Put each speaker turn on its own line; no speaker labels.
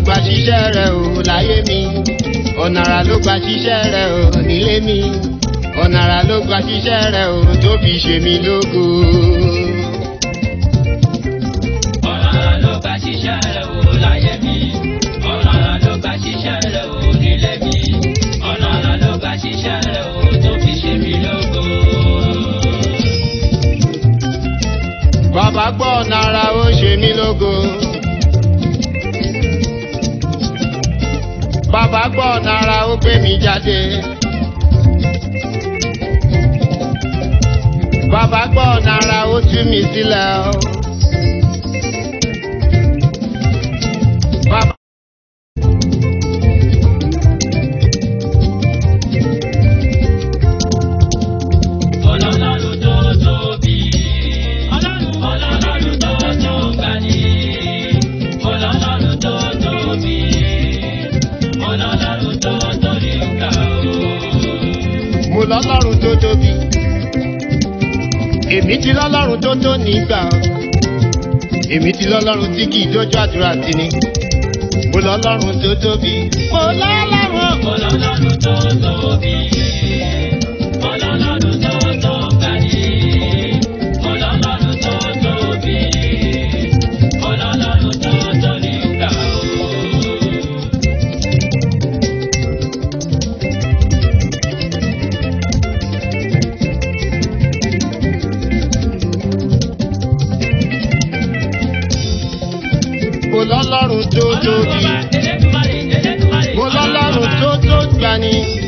gba ṣiṣẹ́ rẹ̀ o láyé mi ọ̀nà àrà ló gba ṣiṣẹ́ rẹ̀ o nílé mi ọ̀nà àrà ló gba ṣiṣẹ́ rẹ̀ o tó fi ṣe mí lógo.
ọ̀nà àrà ló gba ṣiṣẹ́ rẹ̀ o láyé mi ọ̀nà àrà ló gba ṣiṣẹ́ rẹ̀ o nílé mi ọ̀nà àrà ló gba ṣiṣẹ́ rẹ̀ o tó fi ṣe mí lógo.
bàbá gbọ́ ọ̀nà àrà ó ṣe mí lógo. bàbá gbọ́ ọ̀nà àrà ó gbé mi jáde. bàbá gbọ́ ọ̀nà àrà ó tú mi sílẹ̀ o. Bàbá
Ọlọ́run tó tóbi. Ọlọ́run tó tó gbani. Ọlọ́run tó tóbi. Ọlọ́run tó tó ní ká o.
mo lọ́lọ́run tó tóbi. èmi ti lọ́lọ́run tó tó nígbà. èmi ti lọ́lọ́run tí kì í dójú àdúrà sí ni. mo lọ́lọ́run tó tóbi. mo lọ́lọ́run.
Ọlọ́run tó tóbi. Ọlọ́run tó tó gbani. Ọlọ́run tó tóbi. Ọlọ́run tó tó ní ká o.
mo lọ́lọ́run tó tóbi. mo lọ́lọ́run tó tó gbani.